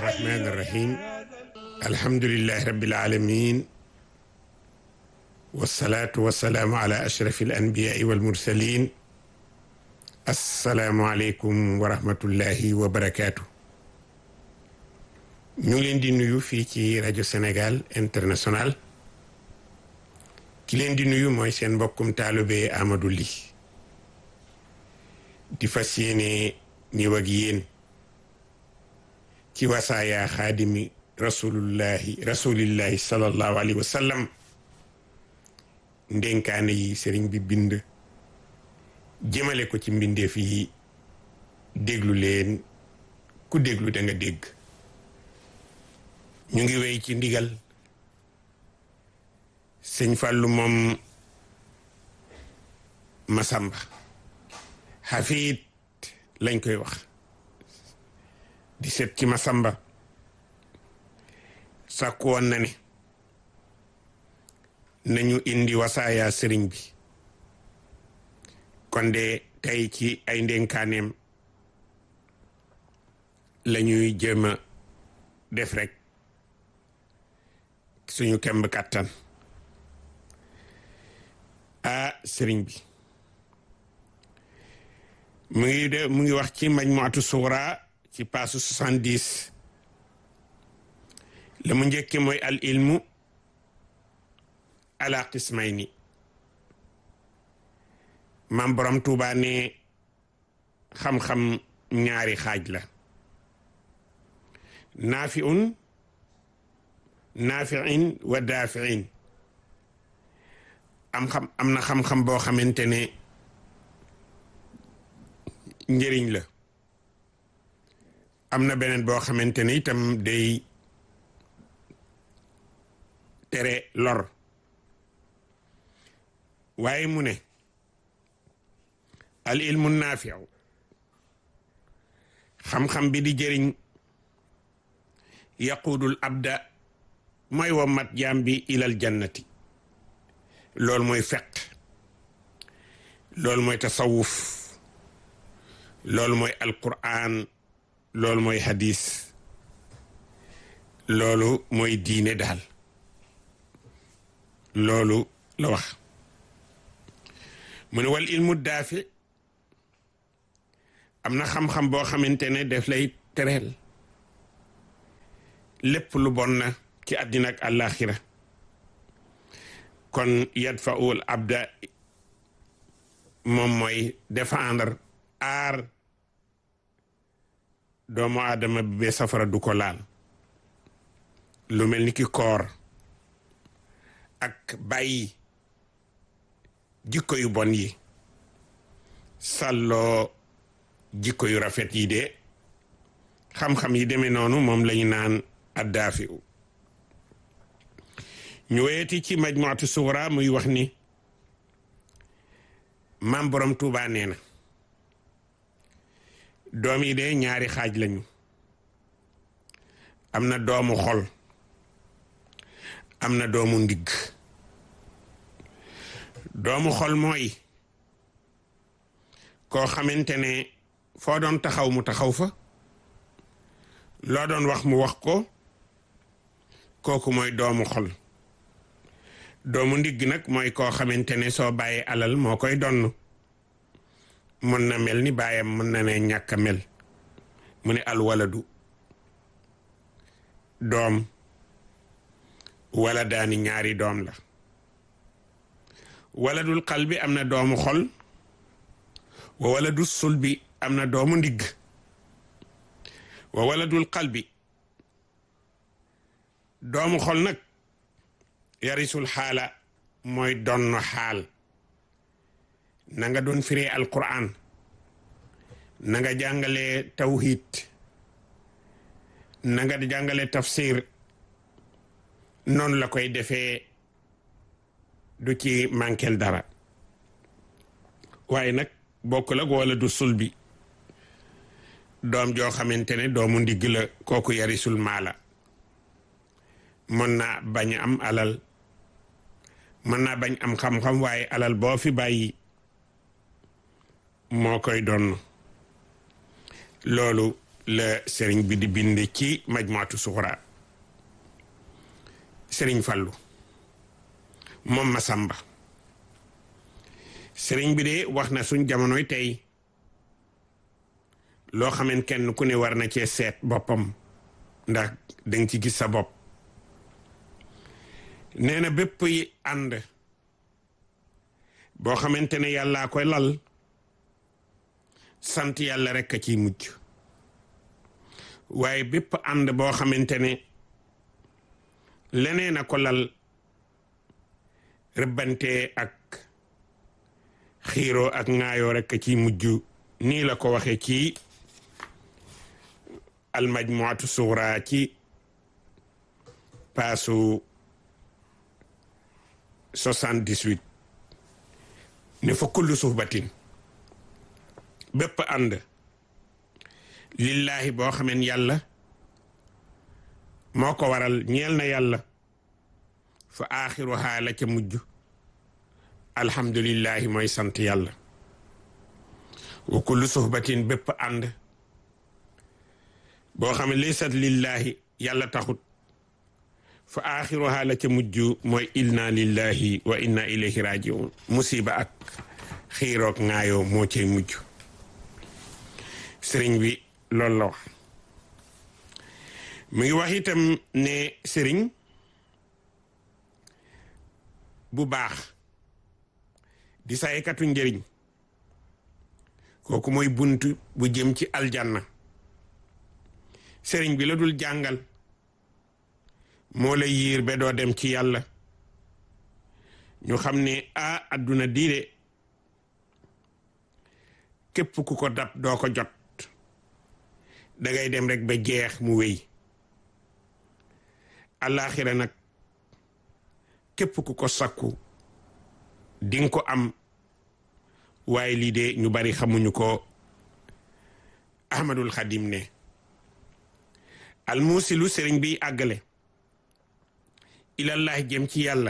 الرحمن الرحيم الحمد لله رب العالمين والصلاة والسلام على أشرف الأنبياء والمرسلين السلام عليكم ورحمة الله وبركاته ñu ngi leen di nuyu fii ci rajo Sénégal international ki leen di nuyu mooy seen mbokkum taalibe Amadou Ly di fas yéene ñëw ak yéen ci wasaaya xaadimi rasulullahi rasulillahi sallallahu alayhi wa sallam ndénkaane yi sëriñ bi bind jëmale ko ci mbindeef yi déglu leen ku déglu da nga dégg ñu ngi wéy ci ndigal sëñ Fàllu moom Masamba xafiit lañ koy wax di set ci Masamba sàkku woon na ne nañu indi wasaaya sëriñ bi kon de tey ci ay ndénkaaneem la ñuy jéem a def rek suñu kemb kàttan ah sëriñ bi mu ngi de mu ngi wax ci majmuatu suura ci paasu soixante-dix la mu njëkke mooy al ilmu ala qismayni maam borom tuuba ne xam-xam ñaari xaaj la naafiun naafiin wa daafiin am xam am na xam-xam boo xamante ne njëriñ la am na beneen boo xamante ne itam day tere lor waaye mu ne al ilmu naafiu xam-xam bi di jëriñ yaquudul abda mooy wa mat jaam bi ilal jannati loolu mooy feq loolu mooy tasawuf loolu mooy alquran loolu mooy hadis loolu mooy diine daal loolu la wax mu ne wal ilmu daafi am na xam-xam boo xamante ne def lay tereel lépp lu bon na ci àddina ak àllaaxira kon yadfaul abda moom mooy défendre aar doomu aadama bi bee safara du ko laal lu mel ni ki koor ak bàyyi jikko yu bon yi sàlloo jikko yu rafet yi de xam-xam yi demee noonu moom lañu naan addaafi u ñu weyeti ci majmuatu suura muy wax ni maam borom Tuubaa nee na doom yi de ñaari xaaj lañu am na doomu xol am na doomu ndigg doomu xol mooy koo xamante ne foo doon taxaw mu taxaw fa loo doon wax mu wax ko kooku mooy doomu xol doomu ndigg nag mooy koo xamante ne soo bàyyee alal moo koy donn mën na mel ni baayam mën na ne ñàkk a mel mu ne alwaladu doom wala daani ñaari doom la waladul qalbi am na doomu xol wa waladul sulbi am na doomu ndigg wa waladul qalbi doomu xol nag yarisul xaala mooy donn xaal na nga doon firee alquran na nga jàngale tawhid na nga jàngale tafsir noonu la koy defee du ci manquel dara waaye nag bokk la wala du sul bi doom joo xamante ne doomu ndigg la kooku yarisul maala mën naa bañ am alal mën naa bañ am xam-xam waaye alal boo fi bàyyi moo koy donn loolu la sëriñ bi di bind ci majmuatu suxra sëriñ Fallu moom Masamba sëriñ bi de wax na suñ jamonoy tey loo xameen kenn ku ne war na cee seet boppam ndax danga ci gis sa bopp nee na bépp yi ànd boo xamante ne yàllaa koy lal sant yàlla rekk a ciy mujj waaye bépp ànd boo xamante ne leneen a ko lal rëbbante ak xiiroo ak ŋaayoo rekk a ciy mujj nii la ko waxee ci almajmuatu sugra ci paasu 78 ne fa kullu suhbatin bépp ànd lillahi boo xameen yàlla moo ko waral ñeel na yàlla fa aaxiruhaa la ca mujj alhamdulillahi mooy sant yàlla wa kullu suhbatin bépp ànd boo xam ne laysat lillahi yàlla taxut fa aaxiruhaa la ca mujj mooy inna lillahi wa inna ilayhi rajiun musiba ak xiiroog ŋaayoo moo cay mujj sëriñ bi loolu la wax mu ngi wax itam ne sëriñ bu baax di saykatu njëriñ kooku mooy bunt bu jëm ci aljanna sëriñ bi la dul jàngal moo lay yiir ba doo dem ci yàlla ñu xam ne a adduna diide képp ku ko dab doo ko jot dangay dem rek ba jeex mu wéy àllaaxira nag képp ku ko sakku dinga ko am waaye lii de ñu bari xamuñu ko ahmadul xadim ne almuusilu sëriñ bi àggale ilallah jëm ci yàlla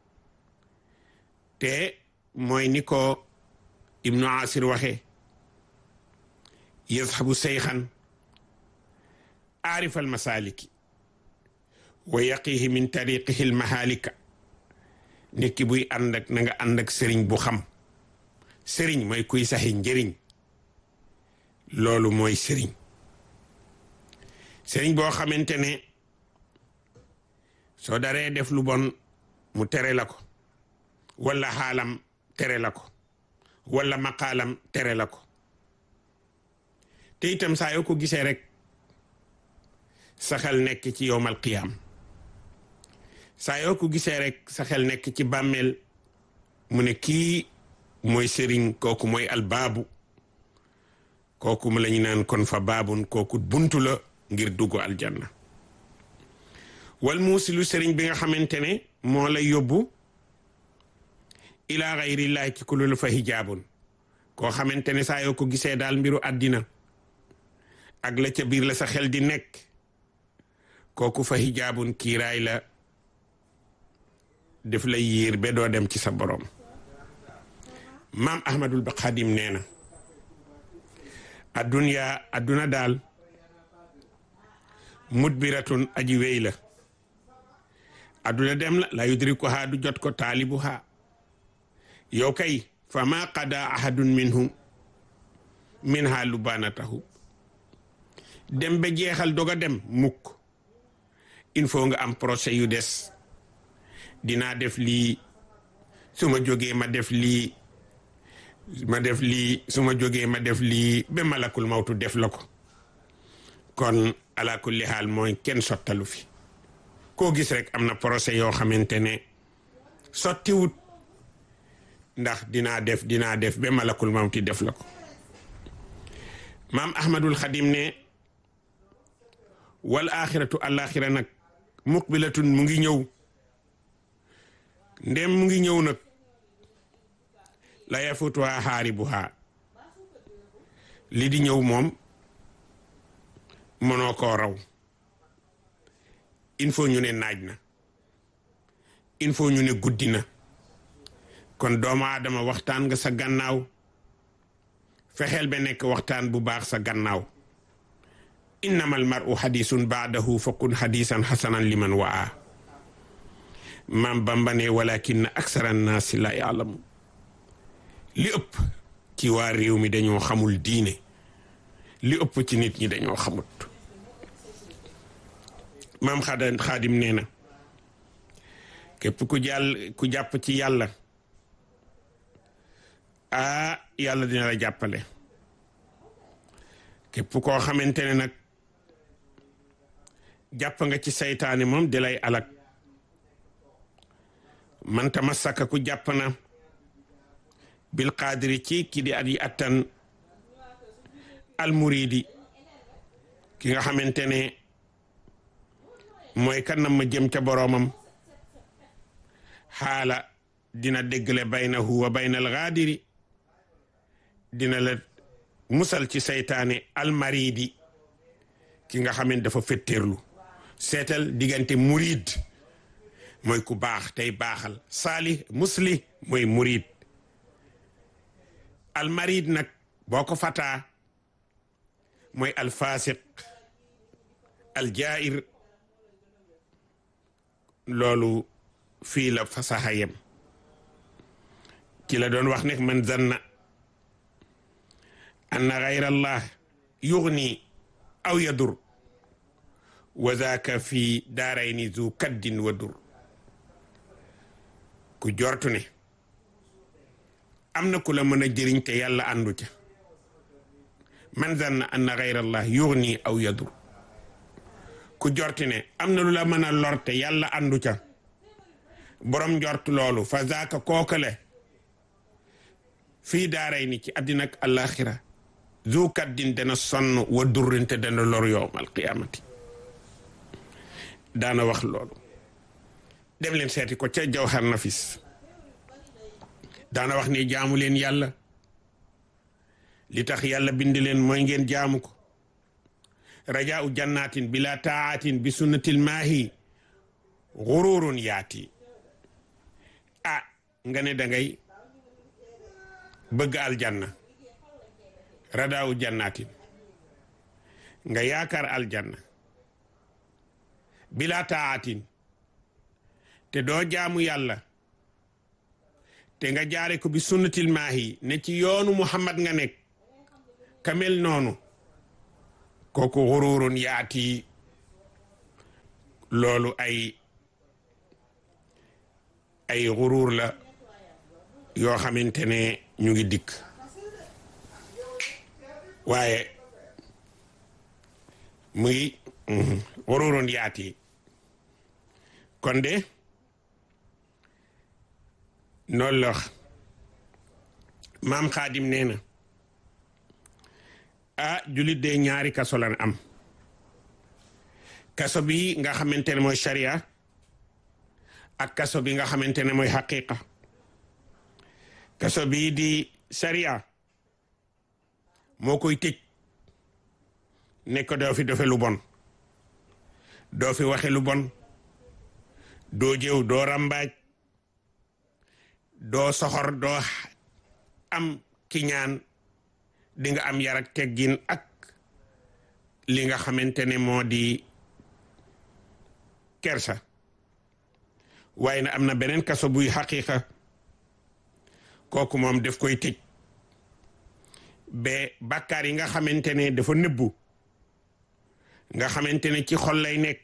te mooy ni ko ibnu asir waxe yazhabu seyxan aarifal masaliki wa yaqihi min tariqihi almahalika nit ki buy ànd ak na nga ànd ak sëriñ bu xam sëriñ mooy kuy saxi njëriñ loolu mooy sëriñ sëriñ boo xamante ne soo daree def lu bon mu tere la ko wala xaalam tere la ko wala maqaalam tere la ko te itam saa yoo ko gisee rek sa xel nekk ci yowmal qiyaam saa yoo ko gisee rek sa xel nekk ci bàmmeel mu ne kii mooy sëriñ kooku mooy albaabu kooku mu la ñu naan kon fa baabun kooku buntu la ngir dugg aljanna wal muusilu sëriñ bi nga xamante ne moo lay yóbbu ilaa xayrillahi ci kulul fa hijaabun koo xamante ne saa yoo ko gisee daal mbiru àddina ak la ca biir la sa xel di nekk kooku fa hijaabun kiiraay la def lay yiir ba doo dem ci sa borom maam ahmadul ba xadim nee na adduniya adduna daal mudbiratun aji wéy la adduna dem la la yudrikuha du jot ko taalibuha yow kay fa ma qada ahadun minhum minha lubanatahu dem ba jeexal doga dem mukk il faut nga am procès yu des dinaa def lii su ma jógee ma def lii ma def lii su ma jógee ma def lii ba malakul mawtu def la ko kon ala kulli haal mooy kenn sottalu fi koo gis rek am na procès yoo xamante ne sottiwut ndax dinaa def dinaa def ba malakul mawti def la ko maam ahmadul xadim ne wal axiratu alaxira nag muqbilatun mu ngi ñëw ndem mu ngi ñëw nag la yafutuha xaaribuha li di ñëw moom mënoo koo raw il faut ñu ne naaj na il faut ñu ne guddi na kon doomu aadama waxtaan nga sa gannaaw fexeel ba nekk waxtaan bu baax sa gannaaw innama almaru xadisun baadahu fa kun xadisan xasanan liman waa maam Bamba ne walakin aksara annaasi la yaalamu li ëpp ci waa réew mi dañoo xamul diine li ëpp ci nit ñi dañoo xamut maam xada xaadim nee na képp ku jàll ku jàpp ci yàlla ah yàlla dina la jàppale képp koo xamante ne nag jàpp nga ci saytaane moom di lay alak man tamassaka ku jàpp na bil qaadiri ci ki di at yi attan almuridi ki nga xamante ne mooy kan na ma jëm ca boroomam xaala dina déggle baynahu wa bayna algaadiri dina la musal ci saytaane almaridi ki nga xamante dafa fetteerlu seetal diggante murid mooy ku baax tey baaxal saali musli mooy murid almarid nag boo ko fataa mooy alfasiq aljair loolu fii la fasaxa yem ci la doon wax ne man zanna anna gayra allah yugni aw yadur wa zaaka fi daarayni zu kaddin wa dur ku jortu ne am na ku la mën a jëriñ te yàlla àndu ca man zanna anna gayra allah yugni aw yadur ku jorti ne am na lu la mën a lor te yàlla àndu ca borom njort loolu fa zaaka kookale fii daaray ni ci àddina ak alaxira zu kaddin dana sonn wa durrinte dana lor yowm alqiyamati daana wax loolu dem leen seeti ko ca jawhar nafis daana wax ne jaamu leen yàlla li tax yàlla bind leen mooy ngeen jaamu ko rajaau jannatin bila taatin bi sunnatil maahi gururun yaati ah nga ne dangay bëgg aljanna radaawu jannatin nga yaakaar aljanna bila taatin te doo jaamu yàlla te nga jaare ko bi sunnatil maahi ne ci yoonu muhammad nga nekk kamel noonu kooku xururun yaati loolu ay ay xurur la yoo xamante ne ñu ngi dikk waaye muy xururun yaati kon de noonu la maam xaadim nee na ah julit de ñaari kaso lan am kaso bi nga xamante ne mooy sharia ak kaso bi nga xamante ne mooy xaqiqa kaso bii di sharia moo koy tëj ne ko doo fi defe lu bon doo fi waxe lu bon doo jëw doo rambaaj doo soxor doo am kiñaan di nga am yar ak teggin ak li nga xamante ne moo di kersa waaye na am na beneen kaso buy xaqiqa kooku moom daf koy tëj ba bàkkaar yi nga xamante ne dafa nëbbu nga xamante ne ci xol lay nekk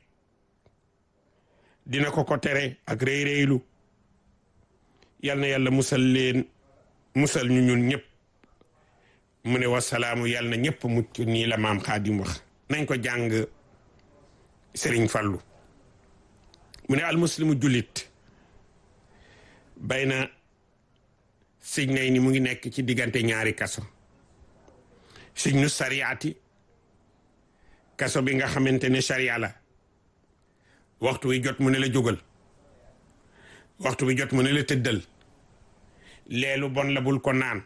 dina ko ko tere ak rëy rëylu yal na yàlla musal leen musal ñu ñun ñëpp mu ne wasalaamu yàlla na ñëpp mucc nii la maam xaadim wax nañ ko jàng Serigne Fallou mu ne almuslimu jullit bay na sëj nay ni mu ngi nekk ci diggante ñaari kaso sëj nu sariyaati kaso bi nga xamante ne sariya la waxtu wi jot mu ne la jógal waxtu wi jot mu ne la tëddal leelu bon la bul ko naan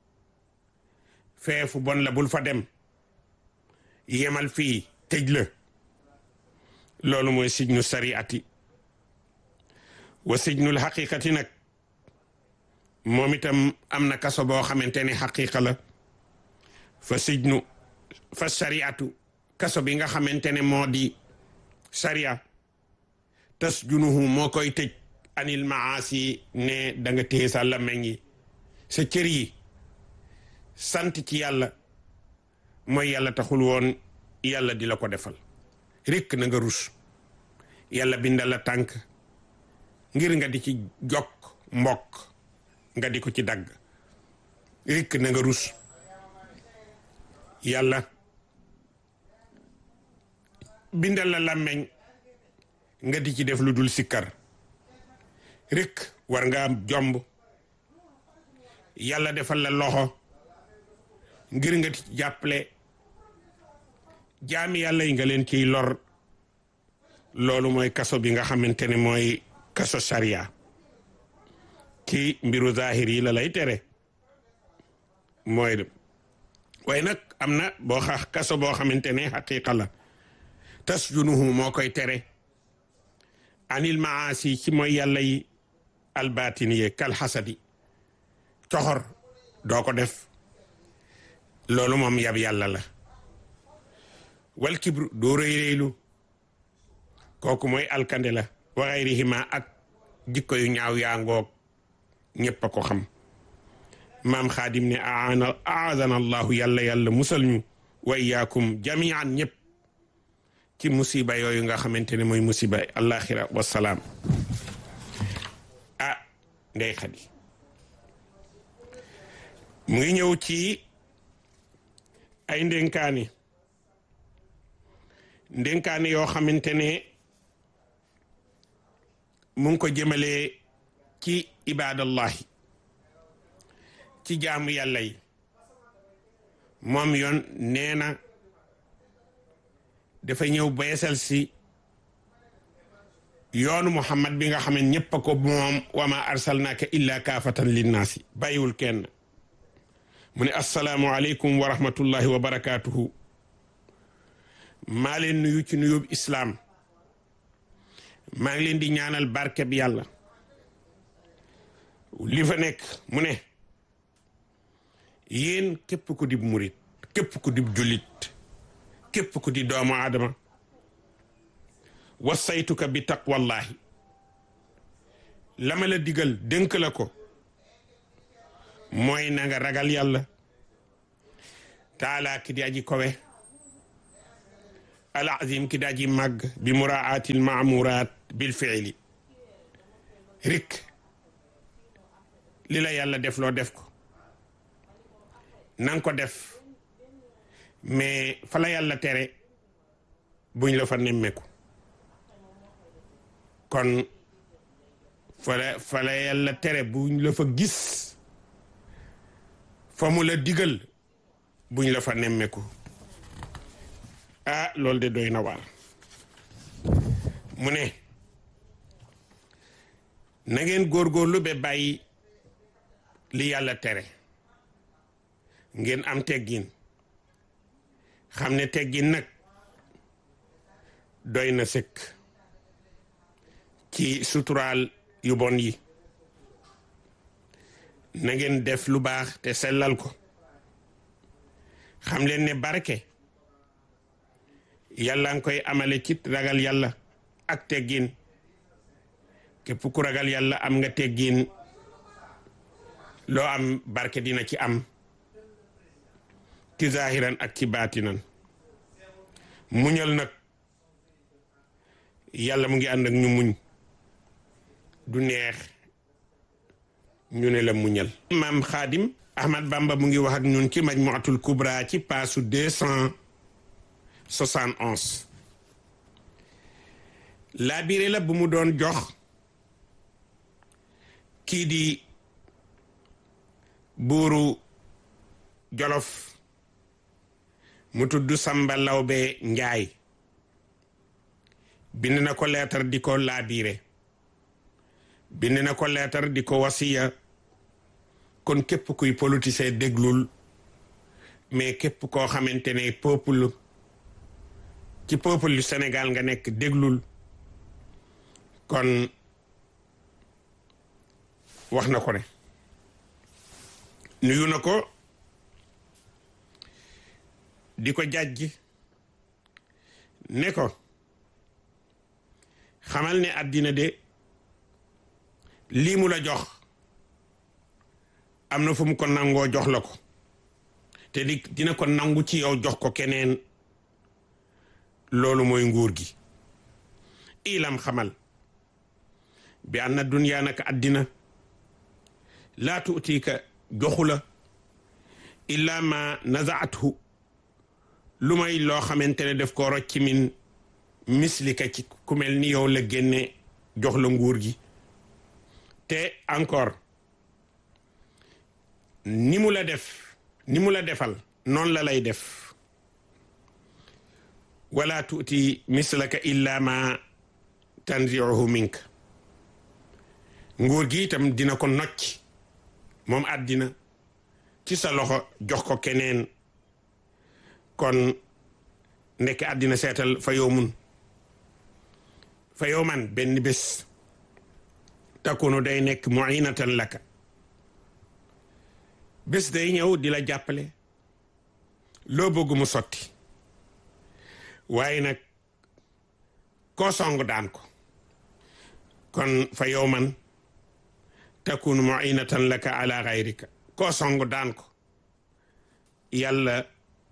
feefu bon la bul fa dem yemal fii tëj la loolu mooy sijnu sariati wa sijnul xaqiqati nag moom itam am na kaso boo xamante ne xaqiqa la fa sijnu fa sariatu kaso bi nga xamante ne moo di sariya tas junuhu moo koy tëj anil maasi ne da nga téye sa làmmiñ yi sa cër yi sant ci yàlla mooy yàlla taxul woon yàlla di la ko defal rekk na nga rus yàlla bindal la tànk ngir nga di ci jokk mbokk nga di ko ci dagg rekk na nga rus yàlla bindal la làmmeñ nga di ci def lu dul sikkar rekk war nga am jomb yàlla defal la loxo ngir nga ci jàppale jaami yàlla yi nga leen ciy lor loolu mooy kaso bi nga xamante ne mooy kaso sariya ci mbiru zahir yi la lay tere mooy de waaye nag am na boo xa kaso boo xamante ne xaqiqa la tas junuhu moo koy tere anil maasi ci mooy yàlla yi albatiniye kal xasadi coxor doo ko def loolu moom yab yàlla la wal kibru doo rëy rëylu kooku mooy alkande la wa gayrihima ak jikko yu ñaaw yaa ngoog ñépp a ko xam maam xaadim ne aana aadana allahu yàlla yàlla musal ñu wa iyaakum jamian ñëpp ci musiba yooyu nga xamante ne mooy musiba alaxira wasalaam ah ndey xadi mu ngi ñëw ci ay ndénkaani ndénkaani yoo xamante ne mu ngi ko jëmalee ci ibadallahi ci jaamu yàlla yi moom yoon nee na dafa ñëw beesal si yoonu muhammad bi nga xam ne ñëpp a ko moom wa ma arsalnaaka illa kaafatan linnaasi bàyyiwul kenn mu ne assalaamu aleykum wa rahmatullahi wa barakaatuhu maa leen nuyu ci nuyób islaam maa ngi leen di ñaanal barke bi yàlla li fa nekk mu ne yéen képp ku dib murit képp ku dib jullit képp ku di doomu aadama wasaytuka bi taqwallahi la ma la digal dénk la ko mooy na nga ragal yàlla taala ki di aji kowe al azim ki di aji màgg bi muraatil maamurat bil fiili rik li la yàlla def loo def ko nanga ko def mais fa la yàlla tere buñ la fa nemmeeku kon fa la fa la yàlla tere buñ la fa gis fa mu la digal buñ la fa nemmeeku ah loolu de doy na waar mu ne na ngeen góorgóorlu ba bàyyi li yàlla tere ngeen am teggin xam ne teggin nag doy na sëkk ci suturaal yu bon yi na ngeen def lu baax te sellal ko xam leen ne barke yàlla nga koy amale ci ragal yàlla ak teggin képp ku ragal yàlla am nga teggin loo am barke dina ci am ci zahiran ak ci baatinan muñal nag yàlla mu ngi ànd ak ñu muñ du neex ñu ne la muñal maam xaadim ahmad bamba mu ngi wax ak ñun ci majmuatul kubra ci paasu deux cent soixante onze laabire la bu mu doon jox kii di buuru jolof mu tudd Samba Lawbe Njaay bind na ko leetar di ko laabiire bind na ko leetar di ko wasiya kon képp kuy politicien déglul mais képp koo xamante ne peuple ci peuple yu Sénégal nga nekk déglul kon wax na ko ne nuyu na ko di ko jàjj ne ko xamal ne àddina de lii mu la jox am na fu mu ko nangoo jox la ko te di dina ko nangu ci yow jox ko keneen loolu mooy nguur gi ilam xamal bi anna dunya naka àddina laa tuutika joxu la illa ma nazaathu lu may loo xamante ne def ko rocci min mislika ci ku mel ni yow la génne jox la nguur gi te encore ni mu la def ni mu la defal noonu la lay def wala tuuti mislaka illa ma tanziuhu mink nguur gi itam dina ko nocc moom àddina ci sa loxo jox ko keneen kon nekk àddina seetal fa yow mun fa yow man benn bés takunu day nekk muinatan laka bés day ñëw di la jàppale loo bëgg mu sotti waaye nag koo song daan ko kon fa yow man takunu muinatan laka ala gayrika koo song daan ko yàlla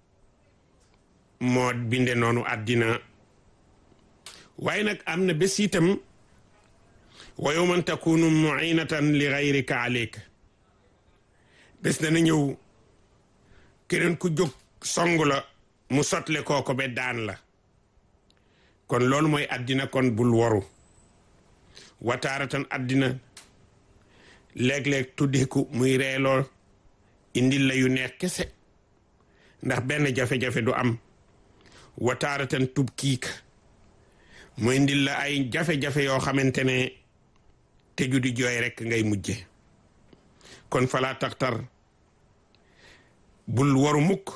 moo binde noonu àddina waaye nag am na bés itam wa yawman takunu muinatan li gayrika aleyka bés dana ñëw keneen ku jóg song la mu sotle kooko be daan la kon loolu mooy àddina kon bul waru wataaratan àddina léeg-léeg tuddiku muy reeloo indil la yu neex kese ndax benn jafe-jafe du am wataaratan tub kiik mu indil la ay jafe-jafe yoo xamante ne teju di jooy rekk ngay mujje kon falaa taxtar bul waru mukk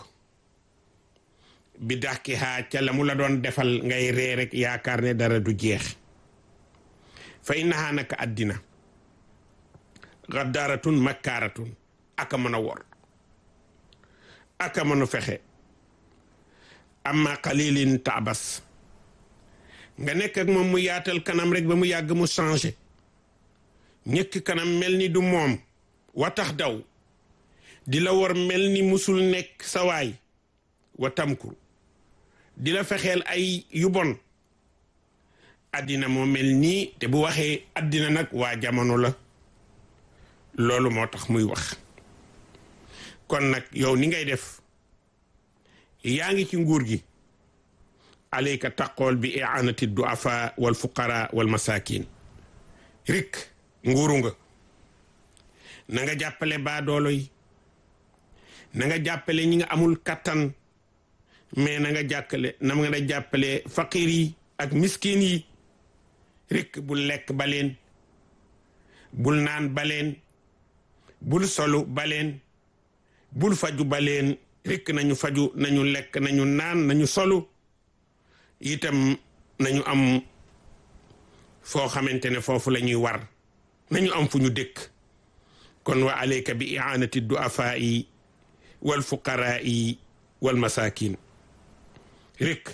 bi dax ki xaa ca la mu la doon defal ngay ree rek yaakaar ne dara du jeex fa innahaa naka àddina gaddaaratun makkaaratun aka mën a wor aka mën a fexe amma qalilin taabas nga nekk ak moom mu yaatal kanam rek ba mu yàgg mu changé ñëkk kanam mel ni du moom wa tax daw di la war mel ni musul nekk sawaay wa tamkur di la fexeel ay yu bon àddina moo mel nii te bu waxee àddina nag waa jamono la loolu moo tax muy wax kon nag yow ni ngay def yaa ngi ci nguur gi alayka taqool bi i'anati duafa wal fuqara wal masakin rik nguuru nga na nga jàppale baadoolo yi na nga jàppale ñi nga amul kattan mais na nga jàkkale na nga jàppale faqir yi ak miskin yi rik bul lekk baleen bul naan baleen bul solu baleen bul faju baleen rek nañu faju nañu lekk nañu naan nañu solu itam nañu am foo xamante ne foofu la ñuy war nañu am fu ñu dëkk kon wa alayka bi i'anati du'afaa'i wal fuqaraa'i wal masakin rek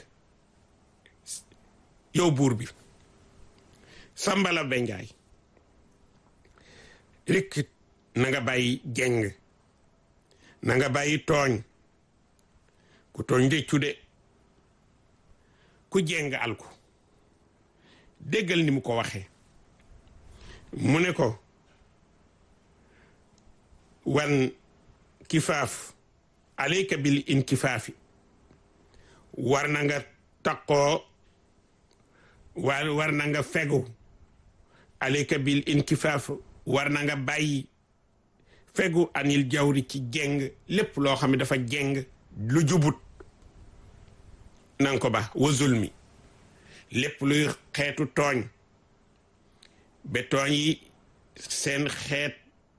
yow buur bi sambala benjaay rek na nga bàyyi jeng na nga bàyyi tooñ ku tooñ réccu de ku jeng alku déggal ni mu ko waxee mu ne ko wan kifaaf alayka bil inkifaafi war na nga taqoo war war na nga fegu alayka bil inkifaaf war na nga bàyyi fegu anil jawri ci jeng lépp loo xam ne dafa jeng lu jubut nanga ko ba wa zulmi lépp luy xeetu tooñ ba tooñ yi seen xeet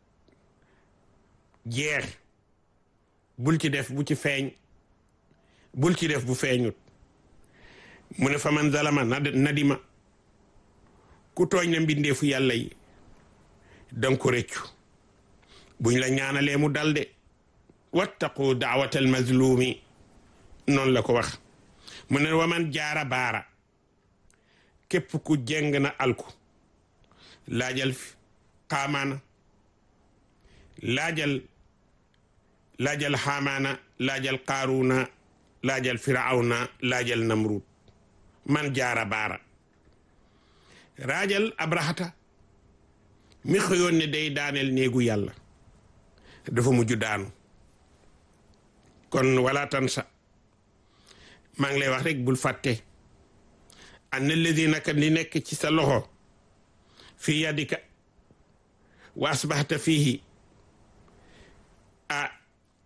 jeex bul ci def bu ci feeñ bul ci def bu feeñut mu ne fa man zalama nadima ku tooñ na mbindeefu yàlla yi danga ko réccu buñ la ñaanalee mu dalde wattaqu daawatal mazlumi noonu la ko wax mu ne waman jaara baara képp ku jeng na alku laajal xaamaana laajal laajal xaamaana laajal qaaruuna laajal firawna laajal namrud man jaara baara raajal abrahata mi xëyoon ne day daaneel néegu yàlla dafa mujj daanu kon wala tansa maa ngi lay wax rek bul fàtte anna alladina kat li nekk ci sa loxo fi yadika wa asbaxta fihi ah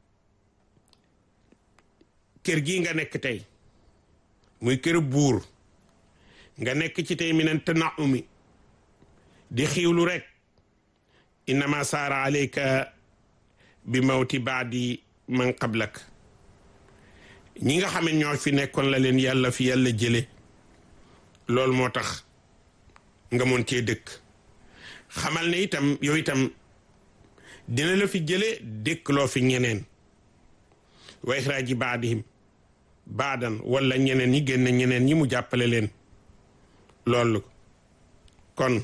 kër gii nga nekk tey muy kër buur nga nekk ci tey minan tanaumi di xiiwlu rek innama saara alayka bi mawti baadi man qablak ñi nga xam ne ñoo fi nekkoon la leen yàlla fi yàlla jële loolu moo tax nga mën cee dëkk xamal ne itam yow itam dina la fi jële dëkk loo fi ñeneen wa ixraaji baadihim baadan wala ñeneen ñi génn ñeneen ñi mu jàppale leen loolu kon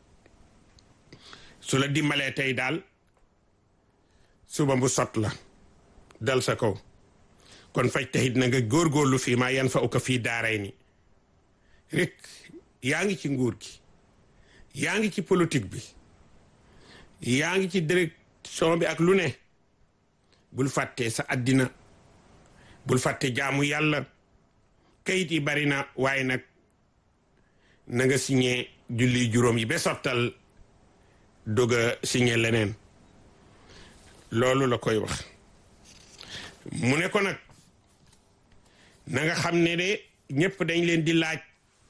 su la dimbalee tey daal suba bu sot la dal sa kaw kon faj taxit na nga góorgóorlu fii maa yan fa uka fii daaray ni rek yaa ngi ci nguur gi yaa ngi ci politique bi yaa ngi ci direction bi ak lu ne bul fàtte sa àddina bul fàtte jaamu yàlla kayit yi bari na waaye nag na nga signé julli juróom yi ba sottal dog a signé leneen loolu la koy wax mu ne ko nag na nga xam ne de ñëpp dañ leen di laaj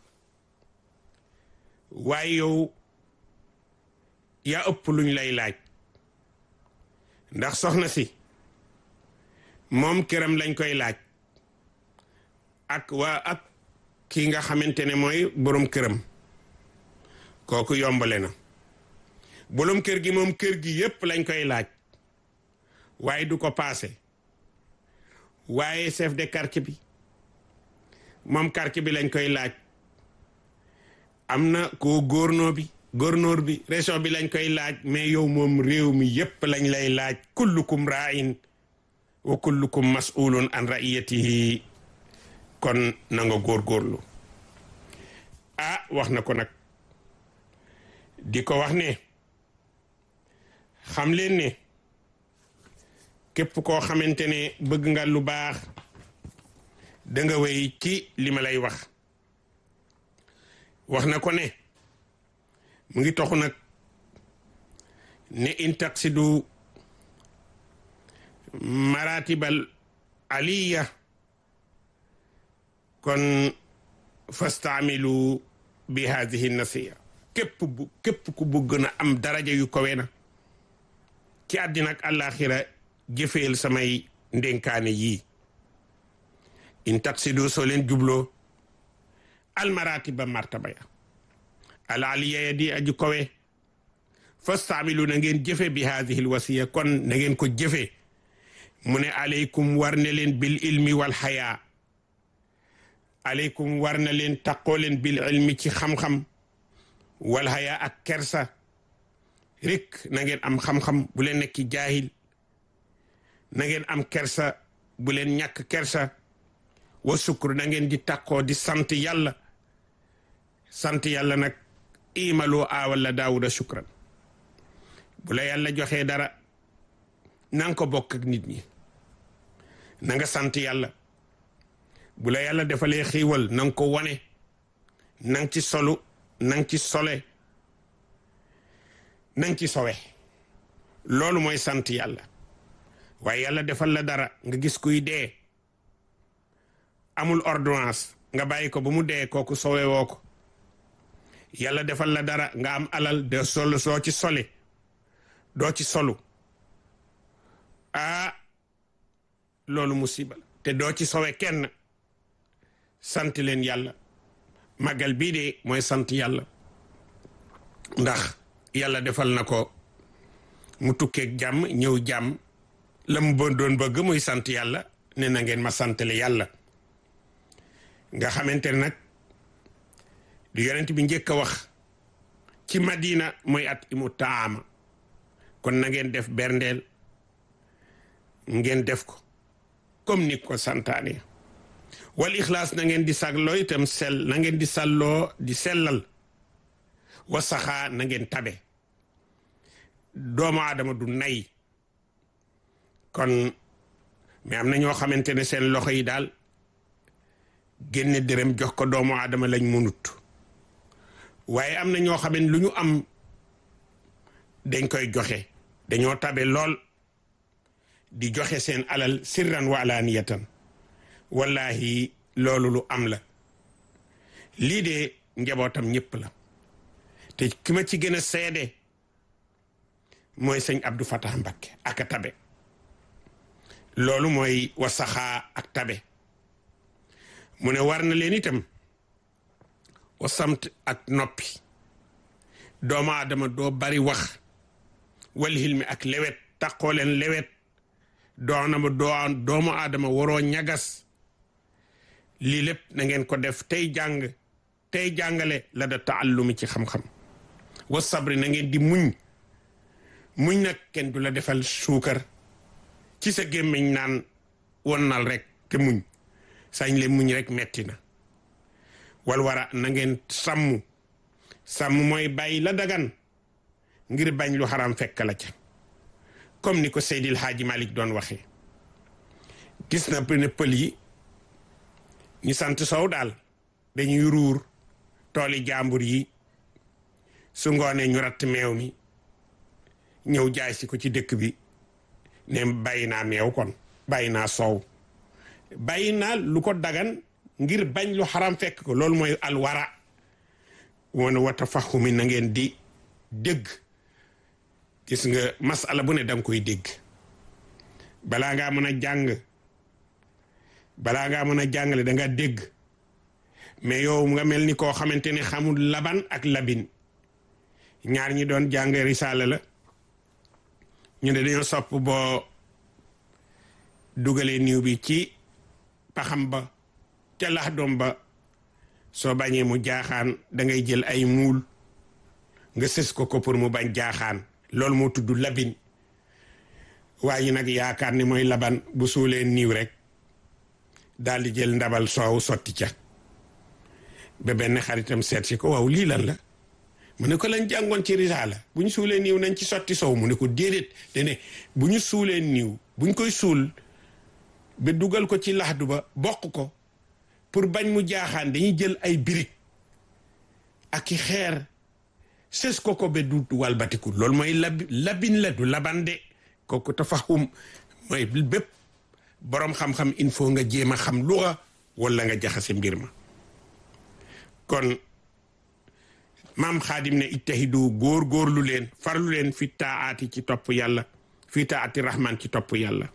waaye yow yaa ëpp luñ lay laaj ndax soxna si moom këram lañ koy laaj ak waa ak kii nga xamante ne mooy borom këram kooku yombale na borom kër gi moom kër gi yépp lañ koy laaj waaye du ko paase waaye chef de quartier bi moom quartier bi lañ koy laaj am na ko góornóor bi góornóor bi région bi lañ koy laaj mais yow moom réew mi yépp lañ lay laaj kullukum ra'in wa kullukum mas'ulun an ra'iyatihi kon na nga góorgóorlu ah wax na ko nag di ko wax ne xam leen ne képp koo xamante ne bëgg nga lu baax da nga wéy ci li ma lay wax wax na ko ne mu ngi toxu nag ne in taksidu maratibal aliya kon fastaamilu bi hadihi nasiya képp bu képp ku bëgg na am daraja yu kawe na ci àddina ak àllaaxira jëfeel samay ndénkaane yii in taksidu soo leen jubloo almaratiba martaba ya al aliya ya di aju kawe fastaamilu na ngeen jëfe bi hadihi l wasiya kon na ngeen ko jëfe mu ne aleykum war ne leen bil ilmi wal xayaa aleykum war na leen taqoo leen bil ilmi ci xam-xam wal xayaa ak kersa rek na ngeen am xam-xam bu leen nekki jaahil na ngeen am kersa bu leen ñàkk kersa wa sukkur na ngeen di taqoo di sant yàlla sant yàlla nag imaloo aawalla daawuda shukran bu la yàlla joxee dara na nga ko bokk ak nit ñi na nga sant yàlla bu la yàlla defalee xiiwal na nga ko wane na nga ci solu na nga ci sole na nga ci sowe loolu mooy sant yàlla waaye yàlla defal la dara nga gis kuy dee amul ordonnance nga bàyyi ko ba mu dee kooku sowe woo ko yàlla defal la dara nga am alal de sol soo ci sole doo ci solu ah loolu musiba la te doo ci sowe kenn sant leen yàlla màggal bii de mooy sant yàlla ndax yàlla defal na ko mu tukkeeg jàmm ñëw jàmm la mu bon doon bëgg muy sant yàlla ne na ngeen ma santale yàlla nga xamante ne nag du yonent bi njëkk a wax ci madina mooy at imu taama kon na ngeen def berndeel ngeen def ko comme ni ko santaane wal ixlaas na ngeen di sagloo itam sell na ngeen di salloo di sellal wa saxaa na ngeen tabe doomu aadama du nay kon mais am na ñoo xamante ne seen loxo yi daal génne dërëm jox ko doomu aadama lañ mënut waaye am na ñoo xam ne lu ñu am dañ koy joxe dañoo tabe lool di joxe seen alal sirran wa alaaniyatan wallahi loolu lu am la lii de njabootam ñëpp la te ki ma ci gën a seede mooy sëñ Abdou Fatah Mbakke ak a tabe loolu mooy wasaxaa ak tabe mu ne war na leen itam wasamt ak noppi doomu aadama doo bari wax wal hilmi ak lewet taqoo leen lewet doonama doo doomu aadama waroo ñagas lii lépp na ngeen ko def tey jàng tey jàngale la da taallumi ci xam-xam wa sabri na ngeen di muñ muñ nag kenn du la defal suukar ci sa gémmiñ naan wonnal rek te muñ sañ le muñ rek metti na wal wara na ngeen sàmm sàmm mooy bàyyi la dagan ngir bañ lu xaram fekk la ca comme ni ko Seydil Haaji Malik doon waxee gis na ne pël yi ñu sant sow daal dañuy ruur tooli jàmbur yi su ngoonee ñu ratt meew mi ñëw jaay si ko ci dëkk bi ne bàyyi naa meew kon bàyyi naa soow bàyyi naa lu ko dagan ngir bañ lu xaram fekk ko loolu mooy alwara wane wata faxumi na ngeen di dégg gis nga masala bu ne danga koy dégg balaa ngaa mën a jàng balaa ngaa mën a jàngale danga dégg mais yow nga mel ni koo xamante ne xamul laban ak labin ñaar ñi doon jàng risaala la ñu ne dañoo sopp boo dugalee niw bi ci paxam ba ca lax doom ba soo bañee mu jaaxaan da ngay jël ay muul nga sës ko ko pour mu bañ jaaxaan loolu moo tudd labin waaye nag yaakaar ni mooy laban bu suulee niiw rek daal di jël ndabal soow sotti ca ba benn xaritam seet si ko waaw lii lan la mu ne ko lañ jàngoon ci risaala bu ñu suulee niiw nañ ci sotti soow mu ne ko déedéet dene bu ñu suulee niiw buñ koy suul ba dugal ko ci laxdu ba bokk ko pour bañ mu jaaxaan dañuy jël ay birig ak i xeer sës ko ko ba du walbatiku loolu mooy lab labin la du labande kooku tafahum mooy bépp boroom xam-xam il faut nga jéem a xam luxa wala nga jaxase mbir ma kon maam xaadim ne ittahidu góor góorlu leen farlu leen fi taati ci topp yàlla fi taati rahman ci topp yàlla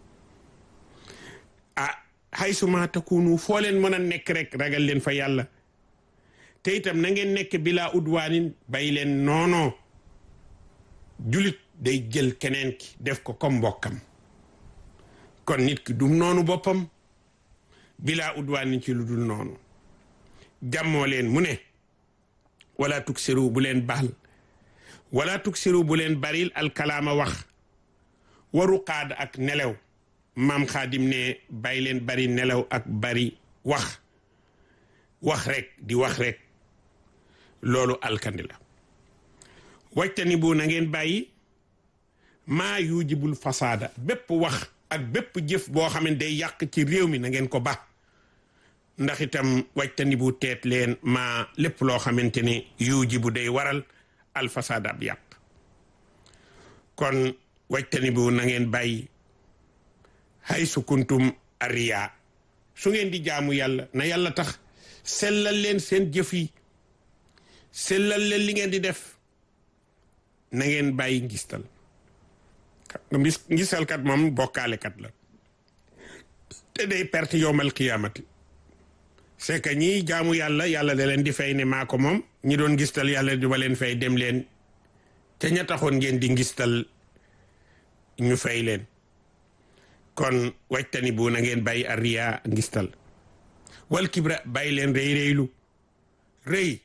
ah haysuma takunu foo leen mën a nekk rek ragal leen fa yàlla te itam na ngeen nekk bilaa udwaanin bàyyi leen noonoo julit day jël keneen ki def ko comme mbokkam kon nit ki du noonu boppam bilaa udwaanin ci lu dul noonu jàmmoo leen mu ne wala tuksiru bu leen baal wala tuksiru bu leen baril alkalaama wax waru qaad ak nelaw maam xaadim ne bàyyi leen bari nelaw ak bari wax wax rek di wax rek loolu alkandi la wajtani bu na ngeen bàyyi maa yujibul fasaada bépp wax ak bépp jëf boo xam ne day yàq ci réew mi na ngeen ko ba ndax itam wajtani bu teet leen maa lépp loo xamante ne yujibu day waral alfasaada ab yàq kon wajtani bu na ngeen bàyyi hay su kuntum ariya su ngeen di jaamu yàlla na yàlla tax sellal leen seen jëf yi sellal leen li ngeen di def na ngeen bàyyi ngistal ngistalkat moom bokkaalekat la te day perte yowmal qiyaamati c'est que ñii jaamu yàlla yàlla da leen di fay ne maa ko moom ñi doon ngistal yàlla di ba leen fay dem leen te ña taxoon ngeen di ngistal ñu fay leen kon wajtani bu na ngeen bàyyi arriya ngistal wal kibra bàyyi leen rëy rëylu rëy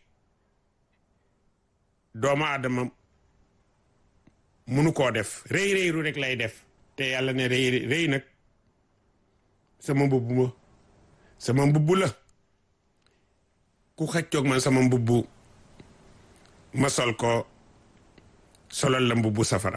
doomu aadama munu koo def rëy rëylu rek lay def te yàlla ne rëy rëy nag sama mbubb ma sama mbubb la ku xëccoog man sama mbubb ma sol ko solal la mbubbu safara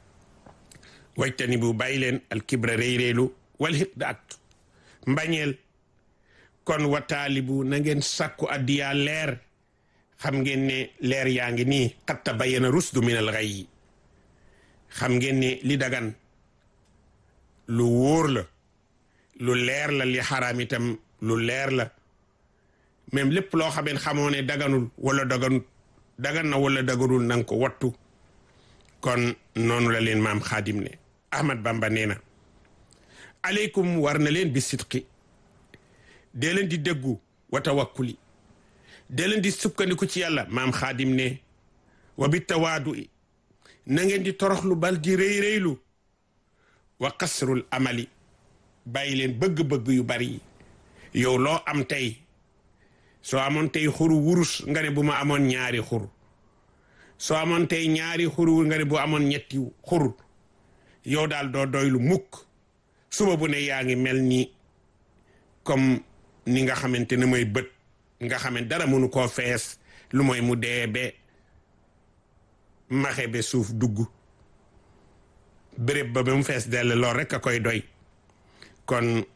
wajtani bu bàyyi leen alkibra rëy rëylu wal xiq da ak mbañeel kon wataalibu na ngeen sàkku addiyaa leer xam ngeen ne leer yaa ngi nii xatta bayyana rusdu min al ghayyi xam ngeen ne li dagan lu wóor la lu leer la li xaraam itam lu leer la même lépp loo xameen xamoo ne daganul wala daganut dagan na wala daganul nanga ko wattu kon noonu la leen maam xaadim ne ahmad bamba nee na aleykum war na leen bi sidqi dee leen di déggu wa tawakkuli dee leen di sukkandiku ci yàlla maam xaadim ne wa bi tawaadu i na ngeen di toroxlu bal di rëy rëylu wa kasrul amali bàyyi leen bëgg-bëgg yu bari yi yow loo am tey soo amoon tey xuru wurus nga ne bu ma amoon ñaari xur soo amoon tey ñaari xur nga ne bu amoon ñetti xur yow daal doo doylu mukk suba bu ne yaa ngi mel ni comme ni nga xamante ne mooy bët nga xamante dara mënu koo fees lu mooy mu dee be maxe be suuf dugg béréb ba ba mu fees dell lool rek a koy doy kon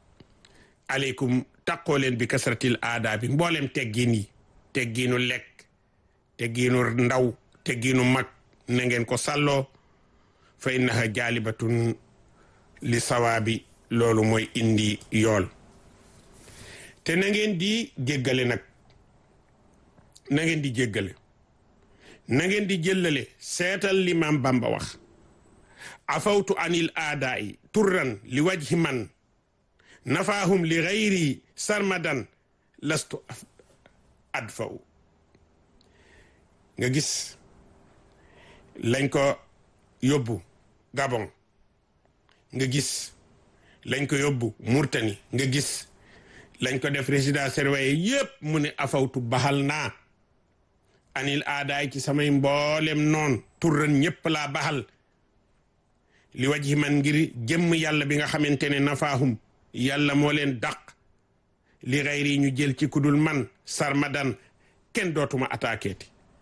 aleykum taqoo leen bi kasratil aada bi mboolem teggiin yi teggiinu lekk teggiinu ndaw teggiinu mag na ngeen ko sàlloo fa innaha jaalibatun li sawaabi loolu mooy indi yool te na ngeen di jéggale nag na ngeen di jéggale na ngeen di jëllale seetal li maam Bamba wax afawtu anil aadaa'i turran li wajhi man nafaahum li gayri sarmadan lastu adfaw nga gis lañ ko yóbbu Gabon nga gis lañ ko yóbbu Murtani nga gis lañ ko def résidence surveillée yépp mu ne afawtu baxal naa anil aadaay ci samay mboolem noon turran ñépp laa baxal li wajhi man ngir jëmm yàlla bi nga xamante ne nafaahum yàlla moo leen dàq li xayri ñu jël ci kudul man sarmadan kenn dootuma attaqué ti